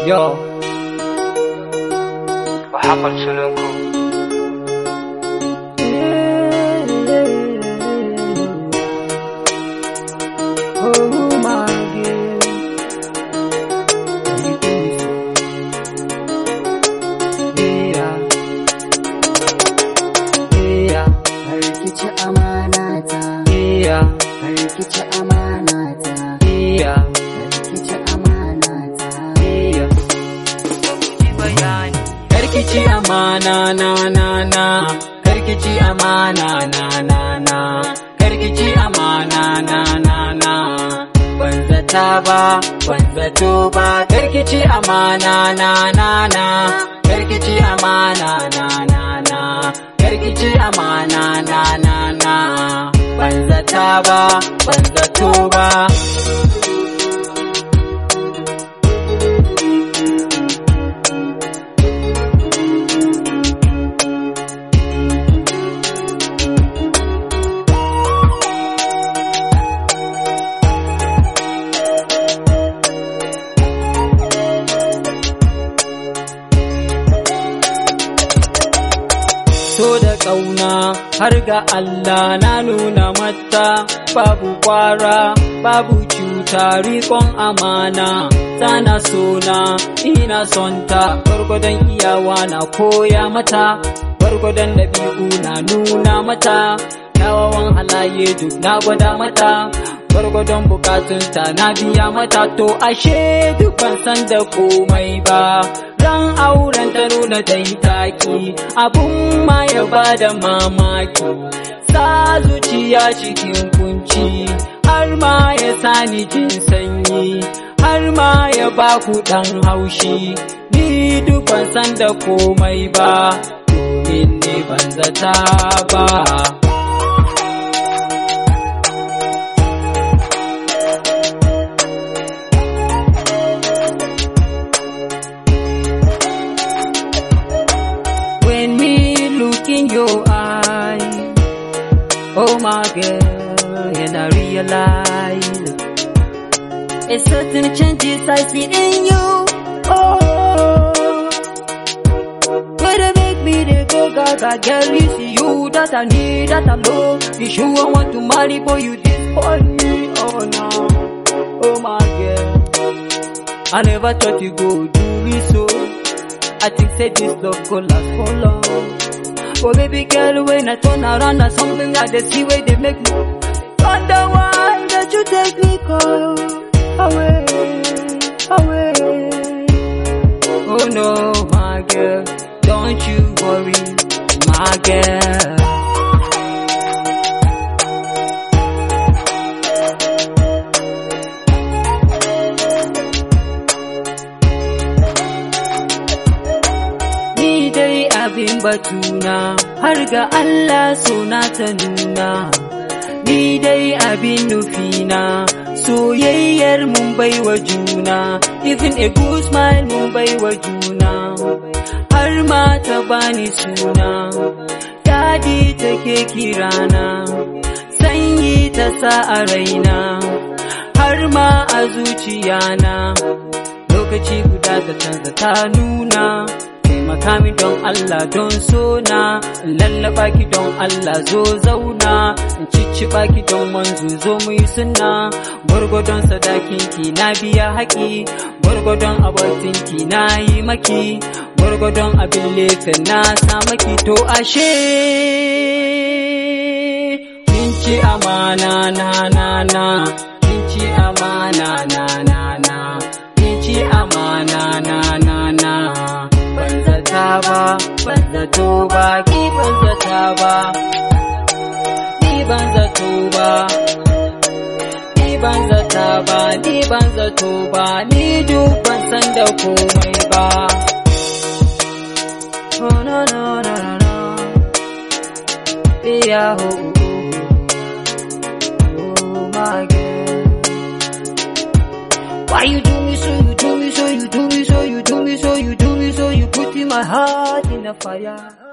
Yo. Muhammad Sulungu. Oh my God. Yeah. Yeah. Harkici amanata, Yeah. harkici amanata, Yeah. harkici amanata. Yeah. Karkici amana na na na Karkici amana na na na Karkici amana na na na Ban zata ba ban zato ba Karkici amana na na na Karkici amana na na na Karkici amana na na na Ban zata ba ban zato ba so da ƙauna har ga Allah na nuna mata babu kwara babu cuta riƙon amana tana sona ina son ta gwargwadon iyawa na koya mata gwargwadon ɗabi'u na nuna mata kyawawan halaye duk na gwada mata gwargwadon bukatunta na biya mata to ashe duk ban san da komai ba ran auren ta nuna dai taki abun ma ya bada mamaki sa zuciya cikin kunci har ma ya sani jin sanyi har ma ya ba ku dan haushi ni duk ban san da komai ba domin ne ban zata ba When me look in your eye, oh my girl, and I realize a certain changes I see in you. Oh, where they make me they go gaga, girl, it's you that I need, that I love. You sure I want to marry, boy, you disappoint me. Oh no, oh my girl, I never thought you go do me so. I think say this love go last for long. Oh baby girl, when I turn around, there's something I they see where they make me wonder why that you take me call away, away. Oh no, my girl, don't you worry, my girl. Ni dai abin batuna har ga Allah suna ta nuna. Ni dai abin nufina soyayyar mun baiwa juna. Even a good smile mun baiwa juna. Har ma ta bani suna. Dadi take kirana. Sanyi ta sa a raina. Har ma a zuciyana. lokaci guda ta canza ta nuna taimaka mi don Allah don sona in lallaba ki don Allah zo zauna in cicciɓa ki don wanzu zo mu yi sunna gwargwadon sadakin ki na biya haƙi gwargwadon abatin ki na yi maki gwargwadon abin lefen na sa maki to ashe kin ci amana na na na kin ci amana na na na kin ci amana na na na ban zata ba ban zato ba ki ban zata ba ni ban zato ba ni ban zata ba ni ban zato ba ni duk ban san da komai ba oh no no no no no yeah oh, oh, oh my God why you do me so, you do me so, you do me so, you do me so, you do me so, you put in my heart in a fire.